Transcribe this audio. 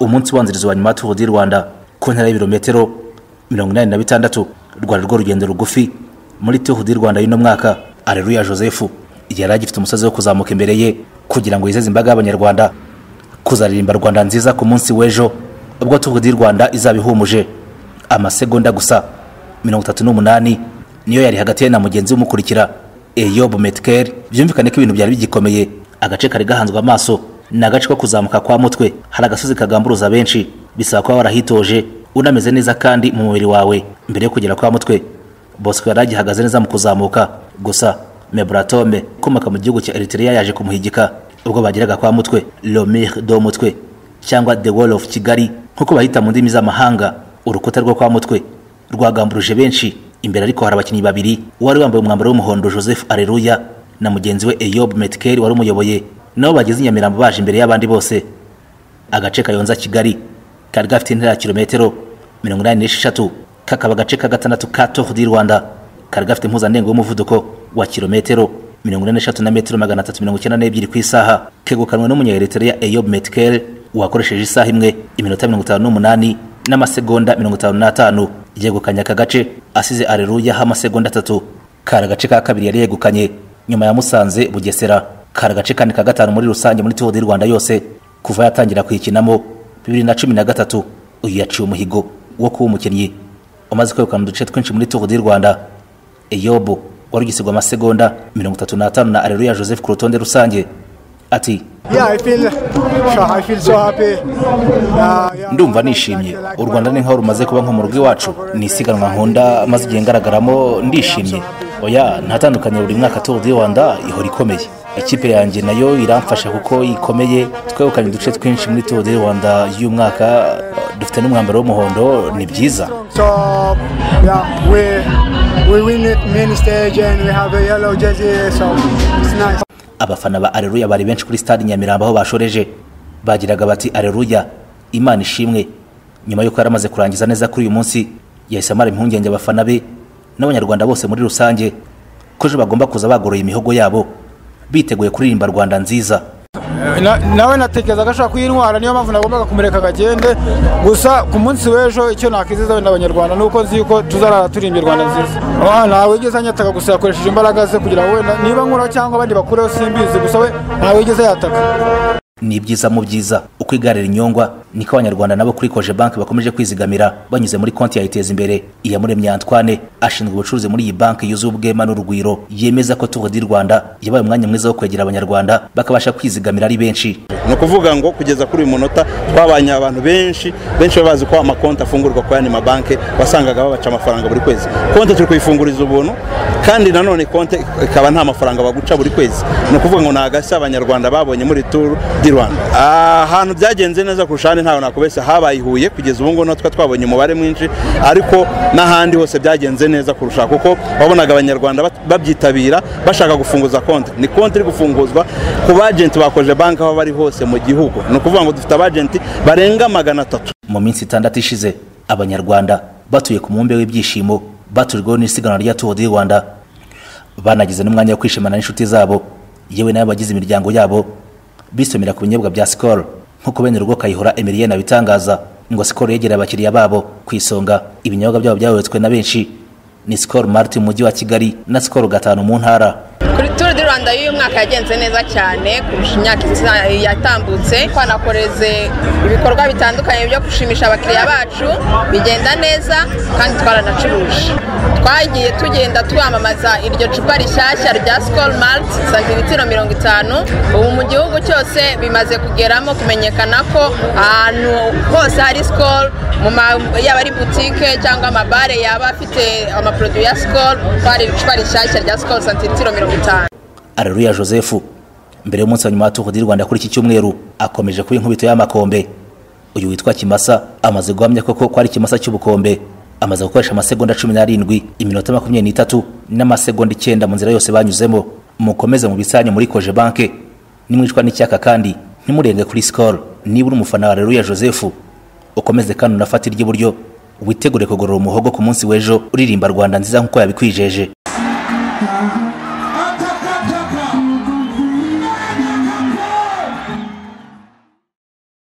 umunsi ubanziriza wa nyuma turu di rwanda ku ntera y'ibirometero mirongo inani na bitandatu rwari rwo rugendo rugufi muri turu di rwanda y'uno mwaka areruya joseph yari agifite umusozi wo kuzamuka imbere ye kugira ngo yizeze imbaga y'abanyarwanda kuzaririmba rwanda nziza ku munsi w'ejo ubwo turu di rwanda izaba ihumuje amasegonda gusa mirongo itatu n'umunani niyo yari hagati ye na mugenzi umukurikira eyobu metkeri byumvikane ko ibintu byari bigikomeye agace kari gahanzwe amaso ni agace ko kuzamuka kwa mutwe hari agasozi kagamburuza benshi bisaba kuba warahitoje unameze neza kandi mu mubiri wawe mbere yo kugera kwa mutwe bosco yari agihagaze neza mu kuzamuka gusa mebratome ukomoka mu gihugu cya eritrea yaje kumuhigika ubwo bageraga kwa mutwe lomir do mutwe cyangwa the wall of kigali nk'uko bahita mu ndimi z'amahanga urukuta rwo kwa mutwe rwagamburuje benshi imbere ariko hari abakinnyi babiri wari wambaye umwambaro w'umuhondo joseph areruya na mugenzi we eyob metkeri wari umuyoboye nabo bageze i nyamirambo baje imbere y'abandi bose agace kayonza kigali kari gafite intera ya kilometero mirongo inani n'esheshatu kakaba agace ka gatandatu ka tour du rwanda kari gafite impuzandengo y'umuvuduko wa kilometero mirongo ine n'eshatu na metero magana atatu mirongo icyenda n'ebyiri ku isaha kegukanwe n'umunyaeritrea eyob metkeri wakoresheje isaha imwe iminota mirongo itanu n'umunani n'amasegonda mirongo itanu n'atanu yegukanye aka gace asize areruyaho amasegonda atatu kari agace ka kabiri yari yegukanye nyuma ya musanze bugesera kari agace kane ka gatanu muri rusange muri tour du rwanda yose kuva yatangira kuyikinamo bibiri na cumi na gatatu uyu yaciye umuhigo wo kuba umukinnyi umaze kwegukana uduce twinshi muri tour du rwanda eyobo wari ugisigwa amasegonda mirongo itatu n'atanu na areruya joseph ku rutonde rusange ati ndumva nishimye u rwanda ni nk'aho rumaze kuba nko mu rugo iwacu ni isiganwa nkunda maze igihe ngaragaramo ndishimye oya ntatandukaniro buri mwaka tour du rwanda ihora ikomeye ikipe yanjye nayo iramfasha kuko ikomeye twegukanye uduce twinshi muri tour du rwanda y'umwaka dufite n'umwambaro w'umuhondo ni byiza abafana ba areruya bari benshi kuri stade nyamirambo aho bashoreje bagiraga bati areruya imana ishimwe nyuma y'uko yari amaze kurangiza neza kuri uyu munsi yahise amara impungenge abafana be n'abanyarwanda bose muri rusange ko ejo bagomba kuza bagoroye imihogo yabo biteguye kuririmba rwanda nziza nawe natekereza ko ashobora kuyintwara niyo mpamvu nagombaga kumureka akagende gusa ku munsi w'ejo icyo nakwiziza wenda abanyarwanda ni uko nzi yuko tuzarara turimbye rwanda nziza ntawe wigeze anyataka gusa yakoresheje imbaraga ze kugira ngo wenda niba nkuraho cyangwa abandi bakureho simbizi gusa we ntawe wigeze yataka ni ibyiza mu byiza uko igarira inyongwa niko abanyarwanda nabo kuri koje banki bakomeje kwizigamira banyuze muri konti ya iteza imbere iyamuremye antwane ashinzwe ubucuruzi muri iyi banki yuzuye ubwema n'urugwiro yemeza ko tour du rwanda yabaye umwanya mwiza wo kwegera abanyarwanda bakabasha kwizigamira ari benshi ni ukuvuga ngo kugeza kuri uyu munota twabanye abantu benshi benshi baba bazi ko amakonti afungurwa kuri aya mabanki wasangaga babaca amafaranga buri kwezi konti turi kuyifunguriza ubuntu kandi nanone konti ikaba nta mafaranga baguca buri kwezi ni ukuvuga ngo ni agashya abanyarwanda babonye muri tour du rwanda ahantu byagenze neza kurusha ahandi ntawe nakubeshya habaye i huye kugeza ubu ngubu natwe twabonye umubare mwinshi ariko n'ahandi hose byagenze neza kurusha kuko wabonaga abanyarwanda babyitabira bashaka gufunguza konti ni konti iri gufunguzwa ku bajenti bakoje banki aho bari hose mu gihugu ni ukuvuga ngo dufite abajenti barenga magana atatu mu minsi itandatu ishize abanyarwanda batuye ku mubumbe w'ibyishimo baturirwaho n'isiganwa rya tour du rwanda banagize n'umwanya wo kwishimana n'inshuti zabo yewe n'abo bagize imiryango yabo bisomera ku binyobwa bya sikoro nk'uko bene urugo kayihora emiriyene abitangaza ngo sikoro yegereye abakiriya babo ku isonga ibinyobwa byabo byayobotswe na benshi ni sikoro marite mu mujyi wa kigali na sikoro gatanu mu ntara kuri turu di rwanda y'uyu mwaka yagenze neza cyane kurusha imyaka yatambutse twanakoreze ibikorwa bitandukanye byo gushimisha abakiriya bacu bigenda neza kandi twaranacuruje twagiye tugenda twamamaza iryo cupa rishyashya rya sikoro marite santilitiro mirongo itanu ubu mu gihugu cyose bimaze kugeramo kumenyekana ko ahantu hose hari sikoro yaba ari butike cyangwa amabare yaba afite amaporoduwi ya sikoro hari icupa rishyashya rya sikoro santilitiro mirongo areruya joseph mbere y'umunsi wa nyuma wa tour du rwanda kuri iki cyumweru akomeje kuba inkubito y'amakombe uyu witwa kimasa amaze guhamya koko ko ari ikimasa cy'ubukombe amaze gukoresha amasegonda cumi n'arindwi iminota makumyabiri n'itatu n'amasegonda icyenda mu nzira yose banyuzemo mukomeze mu bisanyu muri koje banke nimwicwa n'icyaka kandi ntimurenge kuri sikoro niba uri umufana wa areruya joseph ukomeze kandi unafate iry'iburyo witegure kugorora umuhogo ku munsi w'ejo uririmba rwanda nziza nk'uko yabikwijeje